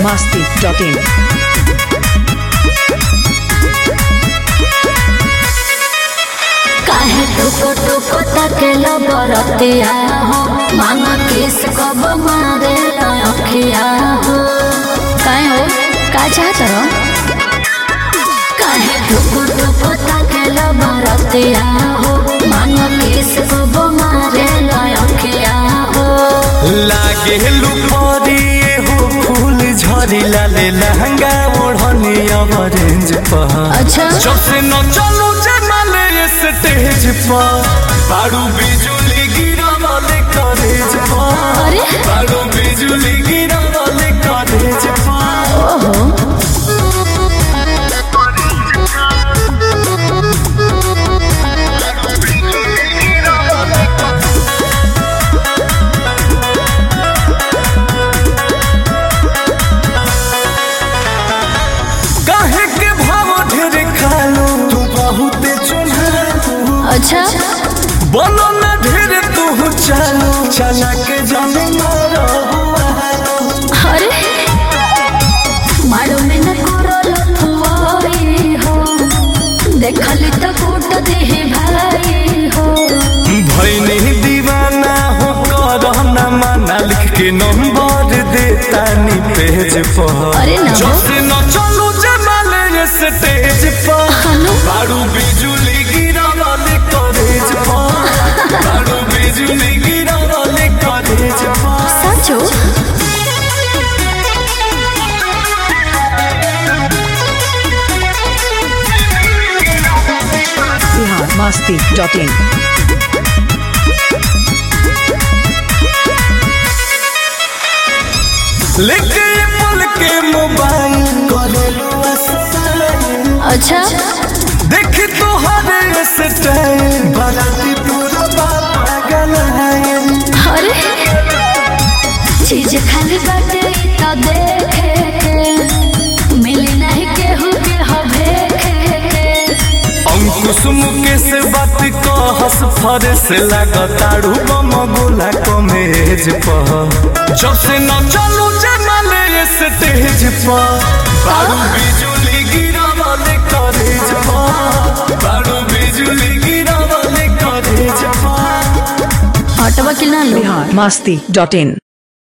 masti.in. काहे टुको टुको तकेलो बरतिया हो मांगा किस कब मारे अखिया हो काहे हो का चाहत रहो काहे टुको टुको तकेलो बरतिया हो मांगा किस कब मारे अखिया हो लागे लुपरिए हो फूल झरी लाले लहंगा ओढ़नी ऑरेंज पर अच्छा जब से न चलू जमाले स्टेज पर बारू बिजुली गिरा वाले कॉलेज पर अरे बारू बिजुली गिरा वाले कॉलेज पर ओहो काहे के भाव ढेर खालू तू बहुत चुनहालू अच्छा बोलो न ढेर तू चालू चला के जाने मारो अरे मारो में न करो लथुआई हो देखली तो कूट दे भाई हो भैनी दीवाना हो करना माना लिख के नंबर देता नी पेज पर अरे ना जो हो। से न चलू जमाले स्टेज पर हनु बारू बिजुली गिरा वाले कॉलेज पर बारू बिजुली गिरा वाले कॉलेज पर सचो Bihar masti.in. लेके ये पल के मोबाइल करेलू अस्ताई अच्छा देख तो हरे स्टाइल बाराती पूरा पागल है अरे चीज खाली बाटे इ तो देखे के मिली नहीं केहू के हवे के अंकुश मुकेश बात कहस फरेस लागताड़ू बम गोला कमेज पर जब से न चलू जमाले स्टेज पर बारू बिजुली गिरा वाले कॉलेज पर बारू बिजुली गिरा वाले कॉलेज पर हटवा कि ना लो Bihar masti.in.